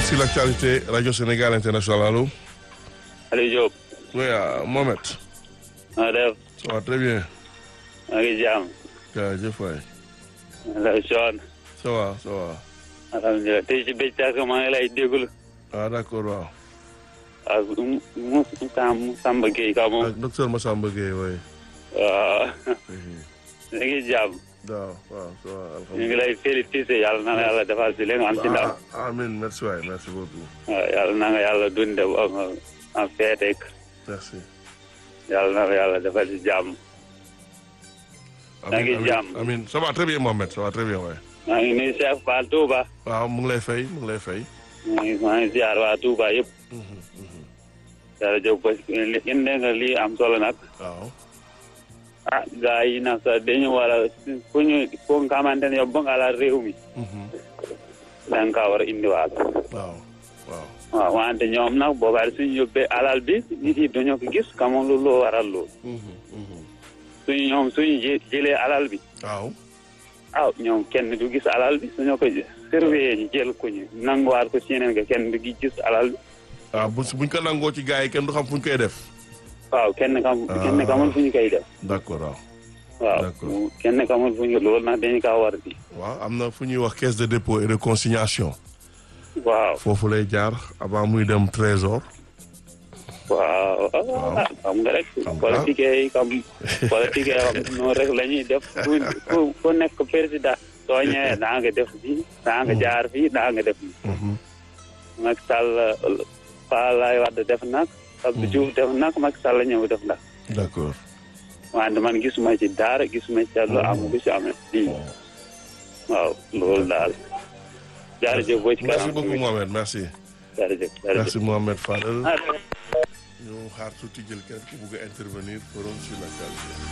sur l'actualité Radio Sénégal International allo. Aliou Diop. oui Mohamed. maa def. ça va très bien. maa ngi jàmm. jaajëf waay. la John. ça va ça va. alhamdulilah tey ci bëccëg maa ngi lay déglu. ah d'accord waaw. ak mu mu Sam Samba Gueye ka moom. ak docteur Massamba Gueye waay. waaw. ñu ngi jàmm. waaw waaw ça va ñu ngi alhamdulilah. lay félicité yàlla na la yàlla defal si leen am ci ndam. ah amiin merci waay merci beaucoup. waaw yàlla na nga yàlla dunde ba nga am feetek merci. yàlla na la yàlla defal si jàmm. maa ngi jàmm. amiin ça va très bien Mohamed ça va très bien waay. maa ngi nuyu Cheikh Fall Touba. waaw mu ngi lay fay mu ngi lay fay. maa ngi maa ngi ziar waa Touba yëpp. jërëjëf parce que li indi nga lii am solo nag. waaw. ah gars yi nag sax dañu war a fu ñu fu nga xamante ne yow ba nga la réew mi da nga kaa war a indiwaat waaw waaw. waaw wante ñoom nag boobaat suñu yóbbee alal bi nit yi dañoo ko gis xamul lu loo waral lool suñu ñoom suñu jë jëlee alal bi waaw. ah ñoom kenn du gis alal bi suñu ko surveiller ñu jël ko ñu nanguwaat ko ci yeneen nga kenn du gis alal bi waaw bu buñ ko nangoo ci gars yi kenn du xam fu ñu koy def. waaw kenn kam kenn xamul fu ñu koy def d'accord waaw. waaw D'accord. mu- kenn xamul fu ñu loolu nag dañu kaa war di waaw am na fu ñuy wax caisse de dépôt et de consignation. waaw foofu lay jaar avant muy dem trésor. waaw ah xam nga rek Xam nga. politique yi comme politique yi xam noonu rek la ñuy def ku ku ku nekk président soo ñëwee daa nga def fii daa nga jaar fii daa nga def fii Macky Sall Fa Laay Wade def nag Abdou Diouf def nag Macky Sall ñëw def nag d'accord. wante man gisuma ci dara gisuma ci lu am lu ci amee lii waaw loolu daal jaarëjëf boo ci merci kanam beaucoup Mohamed merci. jaarëjëf jaarëjëf merci Mohamed Fadel. ah ñu xaar tuuti jël kenn ku bugg a intervenir forum sur l'actualité.